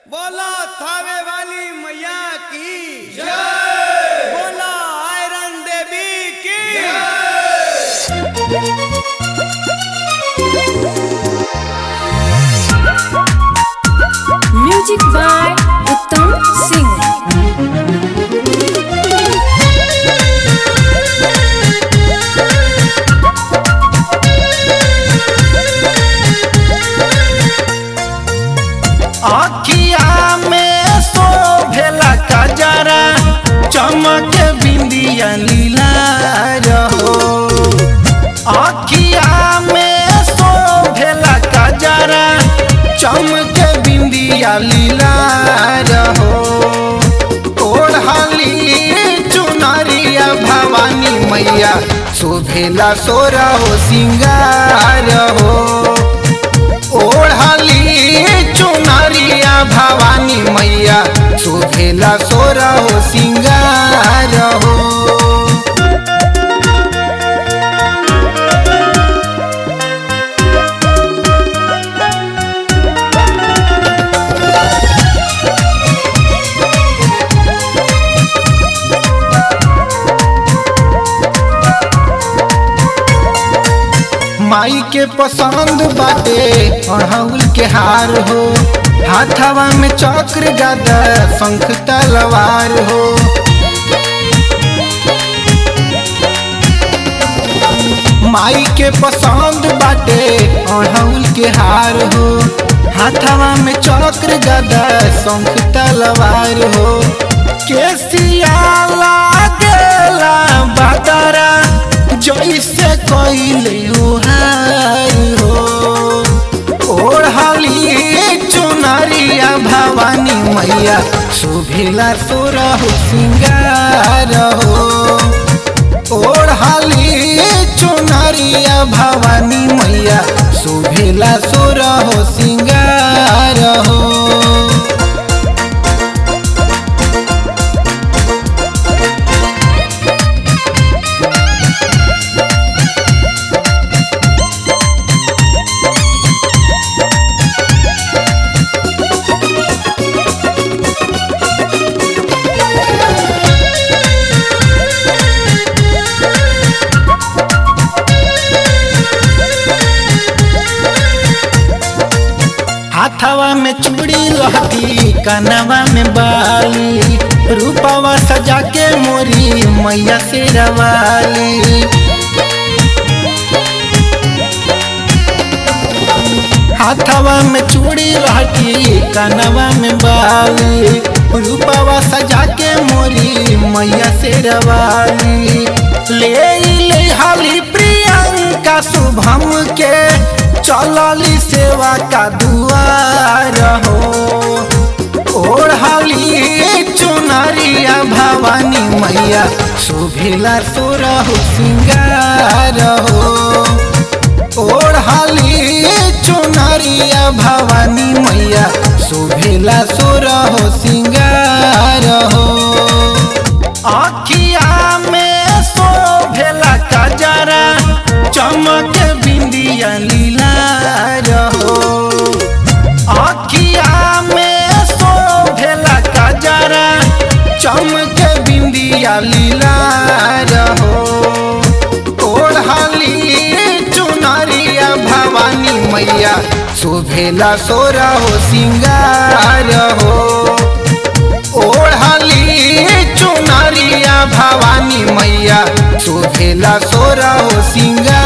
बोला थावे वाली मैया की जय बोला आयरन देवी की म्यूजिक बाय उत्तम सिंह अखिया में शोभेला कजरा चमक बिंदिया लीला रहो अखिया में शोभेला कजरा चमक बिंदिया लीला रहो ओढ़ली चुनरिया भवानी मैया शोभेला सोरा हो सिंगार हो ओढ़ली चुनरिया भवानी मैया शोभेला सोरा हो सिंगार हो माई के पसंद बाटे अड़हुल के हार हो हाथवा में चक्र गदा शंख तलवार हो माई के पसंद बाटे अड़हुल के हार हो हाथवा में चक्र गदा शंख तलवार हो केसिया लागेला बदरा जैसे कैले उहार हो ओढ़ली चुनरिया भवानी मैया शोभिला सोरा हो सिंगार हो ओढ़ली चुनरिया भवानी मैया शोभिला सोरा हो सिंगार हो हाथवा में चूड़ी लहती कनवा में बाली रूपवा सजा के मोरी मैया से रवाली हाथवा में चूड़ी लहती कनवा में बाली रूपवा सजा के मोरी मैया से रवाली ले ले हाली प्रियंका शुभम के चलली सेवा का दुआर हो ओढ़ली चुनरिया भवानी मैया शोभिला सोरा हो सिंगार हो ओढ़ली चुनरिया भवानी मैया शोभिला सोरा हो सिंगार हो अखिया में शोभेला कजरा चमक बिंदिया लीला रहो अखिया में शोभेला कजरा चमक बिंदिया लीला रहो ओढ़ली चुनरिया भवानी मैया शोभेला सोरा हो सिंगार हो ओढ़ली चुनरिया भवानी मैया शोभेला सोरा हो सिंगार